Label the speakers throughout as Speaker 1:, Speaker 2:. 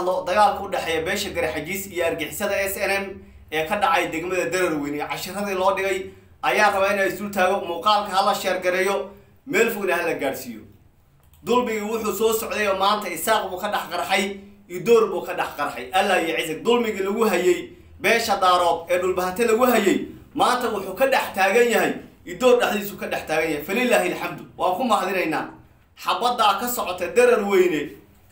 Speaker 1: hadlo dagaalka u dhexeeya beesha garaxajiis iyo argixisada s n m ee ka dhacay degmada dararweyn ee cashiradii loo dhigay ayaa rabaa inay isul taago muuqaalka hala sheergareeyo meel fogna hala gaadhsiiyo dulmigii wuxuu soo socday oo maanta isaaq buu ka dhex qarxay idoor buu ka dhex qarxay allah iyo cisig dulmigii lagu hayay beesha daarood ee dhulbahante lagu hayay maanta wuxuu ka dhex taagan yahay idoor dhexdiisu ka dhex taagan yahay falilaahi alxamdu waan ku mahadinaynaa xabaddaa ka socota darar weyne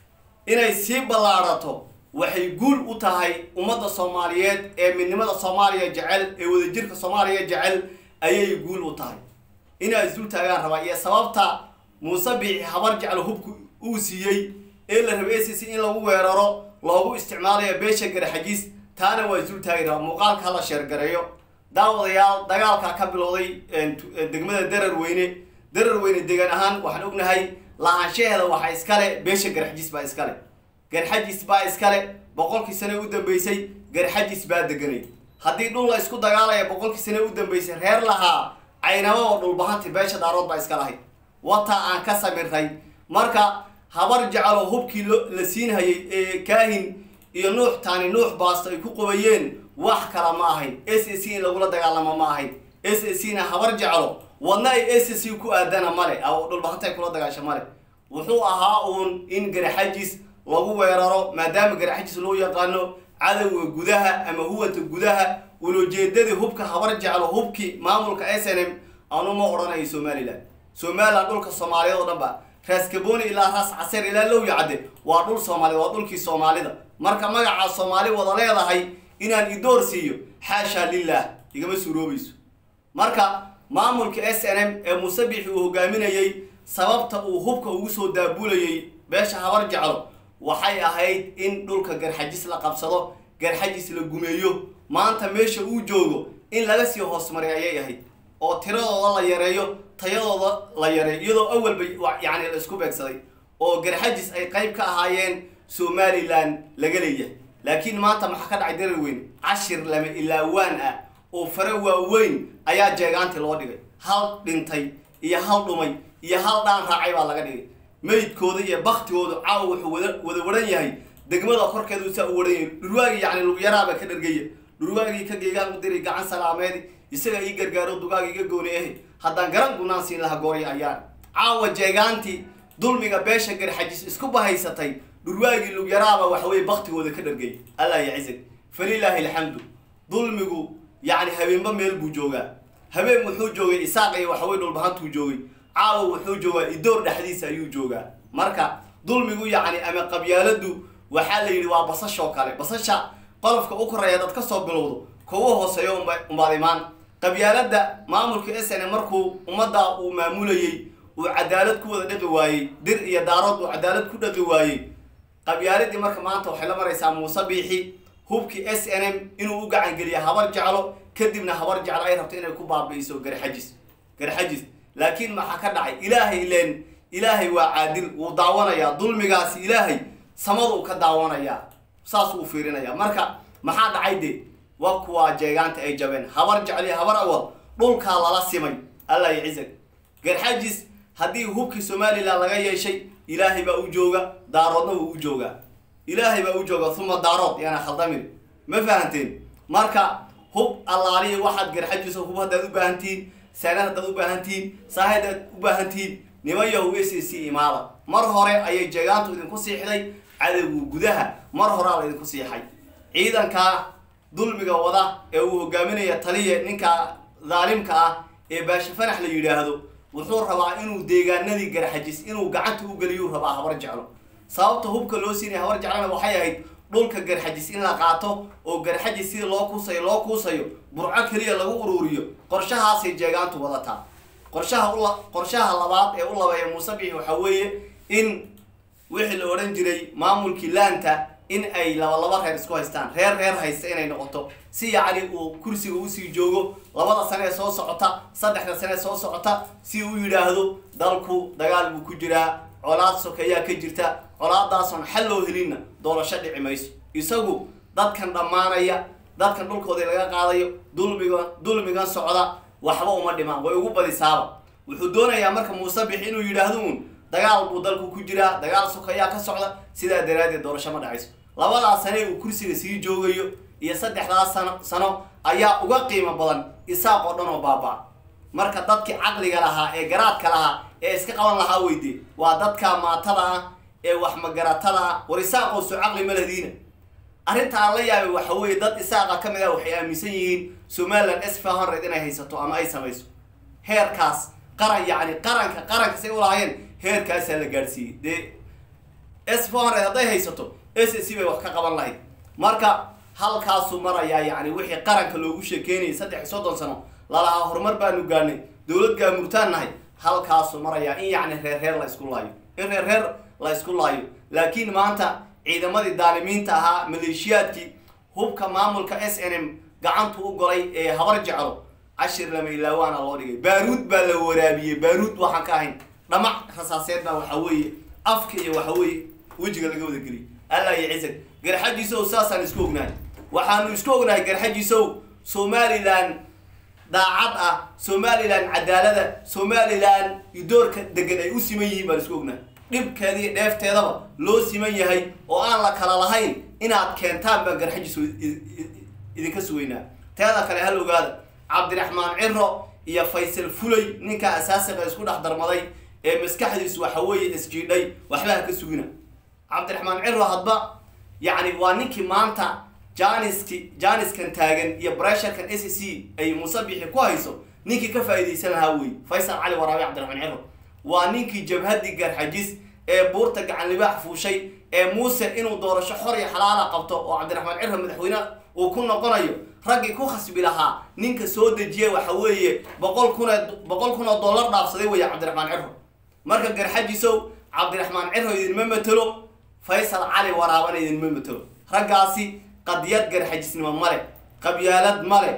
Speaker 1: inay sii ballaadhato waxay guul u tahay ummadda soomaaliyeed ee midnimada soomaaliya jecel ee wadajirka soomaaliya jecel ayay guul u tahay inay isdul taagaan rabaa iyo sababta muuse biixi habar jecel hubku uu siiyey ee la rabay acc in lagu weeraro loogu isticmaalayo beesha garaxajiis taana waa isdul taagi rabaa muuqaalka hala sheergareeyo daawadayaal dagaalkaa ka bilowday degmada darar weyne darar weyne degan ahaan waxaan ognahay lahaanshaheeda waxaa iskale beesha garxajis baa iskale garxajis baa iskale boqolkii sane u dambeysay garxajis baa deganay haddii dhul la isku dagaalaya boqolkii sane u dambeysay reer lahaa caynaba oo dhulbahanti beesha daarood baa iska lahayd wataa aan ka samirray marka habar jecelo hubkii la siinhayay ee kaahin iyo nuux taani nuux baasto ay ku qubayeen wax kala ma ahayn s a c in lagula dagaalamo ma ahayn s a c na habar jeclo wadna ay s a c ku aadana male oo dhulbahanta ay kula dagaasho male wuxuu ahaa uun in garaxajis lagu weeraro maadaama garaxajis loo yaqaano cadowga gudaha ama huwanta gudaha ulajeedadii hubka habar jeclo hubkii maamulka s n m anu ma odhanayo somalilan somalilan dhulka soomaaliyeed oo dhan ba raaskaboni ilaa raas caseer ilaa lowya cadde waa dhul soomaaliyed waa dhulkii soomaalida marka magacaa soomaali wada leedahay inaan idoor siiyo xaashaa lilah igama suuroobayso marka maamulka s n m ee musabixi uu hogaaminayay sababta uu hubka ugu soo daabulayay beesha habar jeclo waxay ahayd in dhulka garxajis la qabsado garxajis la gumeeyo maanta meesha uu joogo in laga sii hoosmaray ayay ahayd oo tiradooda la yareeyo tayadooda la yareeyo iyadoo awalba yacni la isku beegsaday oo garxajis ay qayb ka ahaayeen somalilan laga leeyahay laakiin maanta maxaa ka dhacay darar weyn cashir lama ilaawaan ah oo fare waaweyn ayaa jeegaanti loo dhigay hal dhintay iyo hal dhumay iyo hal dhaan raacay baa laga dhigay meydkooda iyo baktigooda caawa wuxuu wada wada waran yahay degmada korkeedu saa u waran yahay dhurwaagii yacni lugyaraaba ka dhargaya dhurwaagii ka geegaan u diray gacan salaameed isaga ii gargaaro dugaaga iga gooni ahe haddaan garan gunaan siin laha gooray ayaan caawa jeegaantii dulmiga beesha garxajis isku bahaysatay dhurwaagii lugyaraaba waxaweye baktigooda ka dhargay allah yacizag falilaahi alxamdu dulmigu yacni habeenba meel buu joogaa habeen wuxuu joogay isaaq iyo waxaweye dhulbahantuu joogay caawa wuxuu joogaa idoor dhexdiisa ayuu joogaa marka dulmigu yacni ama qabyaaladu waxaa la yidhi waa basashoo kale basasha qolofka u koreeya dad ka soo bilowdo kuwa hooseeyo umbaad imaan qabyaalada maamulka s n markuu ummadda uu maamulayey uu cadaalad ku wada dhaqi waayey dir iyo daarood uu cadaalad ku dhaqi waayey qabyaaladii marka maanta waxay la maraysaa muuse biixi hubkii s n m inuu u gacan geliya habar jeclo kadibna habar jeclo ay rabto inay ku baabi'iso garxajis garxajis laakiin maxaa ka dhacay ilaahay leen ilaahay waa caadil wuu daawanayaa dulmigaasi ilaahay samaduu ka daawanayaa saas uu fiirinaya marka maxaa dhacay de wa kuwaa jeegaanta ay jabeen habar jecliyo habar awal dhulkaa lala simay allah yacizag garxajis haddii hubkii somalilan laga yeeshay ilaahay baa u jooga daaroodna wuu u joogaa ilaahay baa u jooga uma daarood yaana khaldamin ma fahanteen marka hub allaalihi waxaad garxajisa hub haddaad u baahantihiin saanad haddaad u baahantihiin saah haddaad u baahantihiin niman yahu s a c imaada mar hore ayay jeegaantu idinku siixday cadowgu gudaha mar horaa la idinku siixay ciidankaa dulmiga wada ee uu hogaaminaya taliya ninka daalimka ah ee baashe fanax la yidhaahdo wuxuu rabaa inuu deegaanadii garxajis inuu gacanta u geliyuu rabaa habar jeclo sababta hubka loo siinaya habar jeclona waxay ahayd dhulka garxajis in la qaato oo garxajis sida loo kuusayo loo kuusayo burco keliya lagu uruuriyo qorshahaasay jeegaantu wadataa qorshaha ula qorshaha labaad ee u labeeya muuse bixi waxaa weeye in wixii la odhan jiray maamulkii laanta in ay laba laba reer isku haystaan reer reer haysta inay noqoto si yacni uu kursiga usii joogo labada sane ee soo socota saddexda sane ee soo socota si uu yidhaahdo dalku dagaal buu ku jiraa colaad sokeeyaa ka jirta colaadaasoon xal loo helinna doorasho dhici mayso isagu dadkan dhammaanaya dadkan dhulkoodii laga qaadayo dulmiga dulmigan socda waxba uma dhimaan way ugu badisaaba wuxuu doonayaa marka muuse bixi inuu yidhaahdo uun dagaal buu dalku ku jiraa dagaal sokeeyaa ka socda sidaa daraaddeed doorasho ma dhacayso labadaas sane uu kursiga sii joogayo iyo saddexdaas sano sano ayaa uga qiimo badan isaaq oo dhan oo baaba marka dadkii caqliga lahaa ee garaadka lahaa ee iska qaban lahaa weyde waa dadka maatada ah ee wax magaratada ah war isaaqoo soo caqli ma ladiina arrinta aan la yaabay waxa weeye dad isaaqa ka mid ah waxay aaminsan yihiin somaliland s five hundred inay haysato ama ay samayso heerkaas qaran yacni qaranka qaranka say ulahaayeen heerkaasaa la gaadhsiiyey dee s four hundred hadday haysato s c bay wax ka qaban lahayd marka halkaasuu marayaa yacni wixii qaranka loogu sheekeynayay saddex iyo soddon sano lalahaa horumar baanu gaadhnay dowlad gaamurtaan nahay halkaasuu marayaa in yacni reer reer la isku laayo in reer reer la isku laayo laakiin maanta ciidamadii daalimiinta ahaa maleeshiyaadkii hubka maamulka s n m gacantu u golay ee habar jeclo cashir lama ilaawaana loo dhigay baaruud baa la waraabiyey baaruud waxaan ka ahayn dhamac rasaaseed baa waxa weeye afka iyo waxa weeye wejiga laga wada geliyay allah iyo cisag garxajiisow saasaan isku ognahay waxaanu isku ognahay garxajiisow somalilan daacad ah somalilan cadaalada somalilan doorka degan ay u siman yihiin baan isku ognahay dhibkeeda iyo dheefteedaba loo siman yahay oo aan la kala lahayn inaad keentaan baan garxajiisow idinka sugaynaa teeda kale hal ogaada cabdiraxmaan ciro iyo faysal fulay ninka asaasiqa isku dhex darmaday ee maskaxdiisu waxa weeye isjiidhay waxba ha ka sugina cabdiraxmaan ciro hadba yacni waa ninkii maanta janiski janiskan taagan iyo bresharkan s c ay musabixi ku hayso ninkii ka faa'iidaysan lahaa wey faysal cali waraabe cabdiraxmaan ciro waa ninkii jabhadii garxajis ee buurta gacan libaax fuushay ee muuse inuu doorasho xor iyo xalaala qabto oo cabdiraxmaan ciro madaxweyne uu ku noqonayo raggii ku khasbi lahaa ninka soo dejiya waxa weeye boqol kun boqol kun oo dollar dhaafsaday weeye cabdiraxmaan ciro marka garxajisow cabdiraxmaan ciro idinma matelo faysal cali waraabana idinma matelo raggaasi qadiyad garxajisnimo male qabyaalad male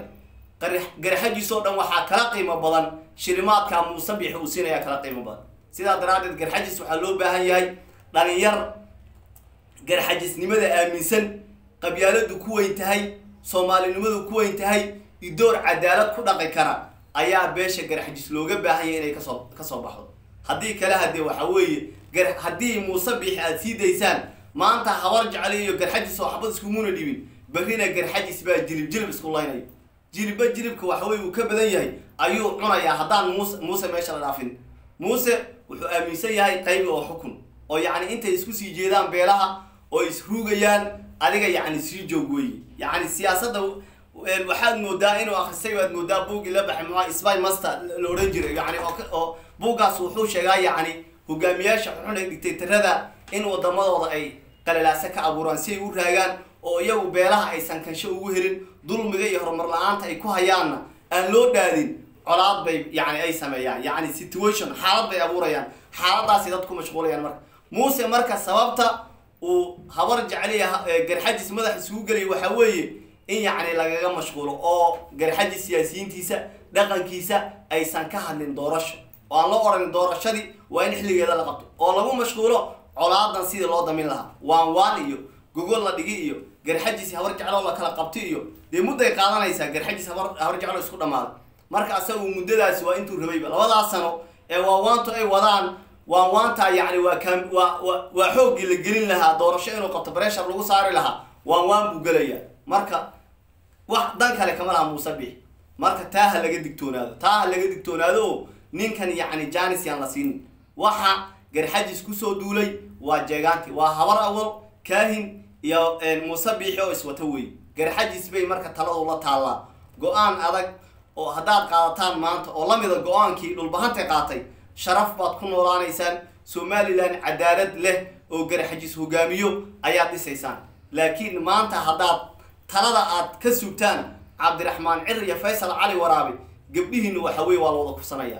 Speaker 1: garxajisoo dhan waxaa kala qiimo badan shilimaadka muusabixi uu siinaya kala qiimo badan sidaa daraaddeed garxajis waxaa loo baahan yahay dhalinyar garxajisnimada aaminsan qabyaaladu ku weyn tahay soomaalinimadu ku weyn tahay idoor cadaalad ku dhaqi kara ayaa beesha garxajis looga baahan yahay inay kasoo kasoo baxdo haddii kale hadee waxa weeye gar haddii muuse biixi aada sii daysaan maanta habar jecli iyo garxajis oo xabad iskumuna dhibin berrina garxajis baa jilib jilib isku laynayo jilibba jilibka waxa weye uu ka badan yahay ayuu cunayaa haddaan muuse muuse meesha la dhaafin muuse wuxuu aaminsan yahay qaybi oo xukun oo yacni intay isku sii jeedaan beelaha oo isruugayaan adiga yacni sii joog weye yacni siyaasadda waxaad moodaa inuu akhristay waad moodaa buuggii la baxay muxua sby master la odhan jiray yani oo buuggaas wuxuu sheegaa yacni hogaamiyaasha xun ee dictatorada in wadamadooda ay qalalaasa ka abuuraan si ay u raagaan oo iyagu beelaha aysan kansho ugu helin dulmiga iyo horumar la-aanta ay ku hayaanna aan loo dhaadin colaad bay yani ay sameeyaan yacni situation xaalad bay abuurayaan xaaladaasi dad ku mashquulayaan marka muuse marka sababta uu habar jecliya garxajis madax isugu gelaya waxaa weeye in yacni lagaga mashquulo oo garxajis siyaasiyiintiisa dhaqankiisa aysan ka hadlin doorasho oo aan loo odhanin doorashadii waa in xilligeeda la qabto oo lagu mashquulo colaadan sidii loo damin lahaa waan waan iyo gogol la dhigi iyo garxajis habar jecloo la kala qabti iyo dee mudday qaadanaysaa garxajis habar habar jeclo isku dhammaaday marka asagu muddadaasi waa intuu rabayba labadaas sano ee waawaantu ay wadaan waanwaantaa yacni waa kaam waa wa waa xooggii la gelin lahaa doorasho inuu qabto breshar lagu saari lahaa waan waan buu gelaya marka wax dan kale kama laha muuse bix marka taa ha laga digtoonaado taa ha laga digtoonaado oo ninkan yacni janis yaan la siinin waxa garxajis kusoo duulay waa jeegaanti waa habar awal kaahin iyo muuse biixi oo iswata wey garxajis bay marka taladu la taallaa go-aan adag oo haddaad qaadataan maanta oo lamida go-aankii dhulbahantay qaatay sharaf baad ku noolaanaysaan somalilan cadaalad leh oo garxajis hogaamiyo ayaad dhisaysaan laakiin maanta haddaad talada aad ka sugtaan cabdiraxmaan cir iyo faysal cali waraabe gabdhihiina waxa weye waa la wada kusanaya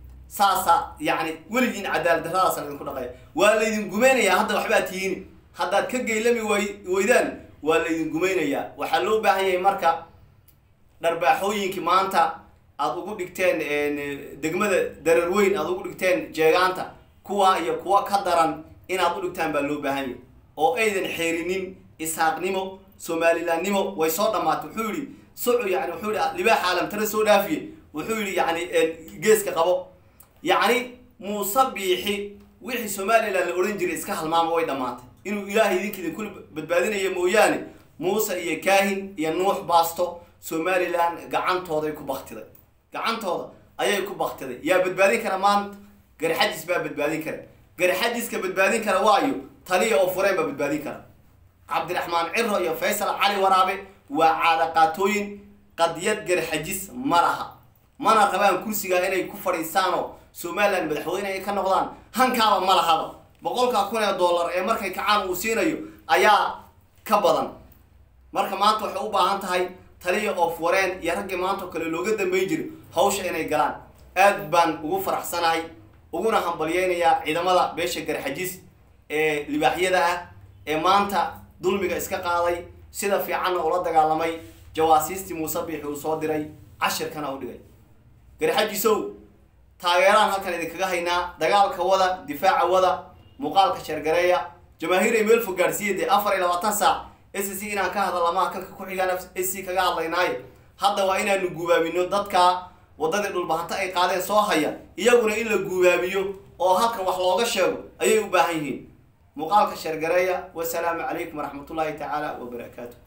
Speaker 1: saasa yacni weligiin cadaalad darradaasa laydinku dhaqaya waa laydin gumaynayaa hadda waxbaa tihiin haddaad ka geylami way weydaan waa laydin gumaynayaa waxaa loo baahan yahay marka dharbaaxooyinkii maanta aada ugu dhigteen degmada darar weyn aada ugu dhigteen jeegaanta kuwa iyo kuwa ka daran inaad u dhigtaan baa loo baahan yahay oo aydan xeerinin isaaqnimo somalilandnimo way soo dhamaatay wuxuu yihi soco yani wuxuu yihi libaax caalamtare soo dhaafiye wuxuu yihi yani geeska qabo yacni muuse biixi wixii somaliland la odhan jiray iska halmaama way dhamaatay inuu ilaahay idinka idinku badbaadinayo mooyaane muuse iyo kaahin iyo nuux baasto somalilan gacantooday ku baktiday gacantooda ayay ku baktiday yaa badbaadin kara maanta garxajis baa badbaadin kara garxajiska badbaadin kara waayo taliya oo fureen baa badbaadin kara cabdiraxmaan ciro iyo faysal cali waraabe waa caadaqaatooyin qadiyad garxajis ma laha mana rabaan kursigaa inay ku fadhiistaanoo somalilan madaxweyne ay ka noqdaan hankaaba ma lahaba boqolkaa kun ee dollar ee markay kacaan uu siinayo ayaa ka badan marka maanta waxay u baahan tahay taliya of wareen iyo raggii maantao kale looga dambeyn jiro hawsha inay galaan aad baan ugu faraxsanahay uguna hambalyeynayaa ciidamada beesha garxajis ee libaaxyada ah ee maanta dulmiga iska qaaday sida fiicanna ula dagaalamay jawaasiistii muuse biixi uu soo diray cashirkana u dhigay garxajisow taageeraan halkan idinkaga haynaa dagaalka wada difaaca wada muuqaalka sheergareeya jamaahiir ay meel fog gaadhsiiya dee afar iyo labaatan saac s c inaan ka hadalamaha kanka ku xigaan s c kaga hadlaynaayo hadda waa inaanu guubaabino dadka waddadii dhulbahanta ay qaadeen soo haya iyaguna in la guubaabiyo oo halkan wax looga sheego ayay u baahan yihiin muuqaalka sheergareeya wasalaamu calaykum waraxmatullaahi tacaala wabarakaatu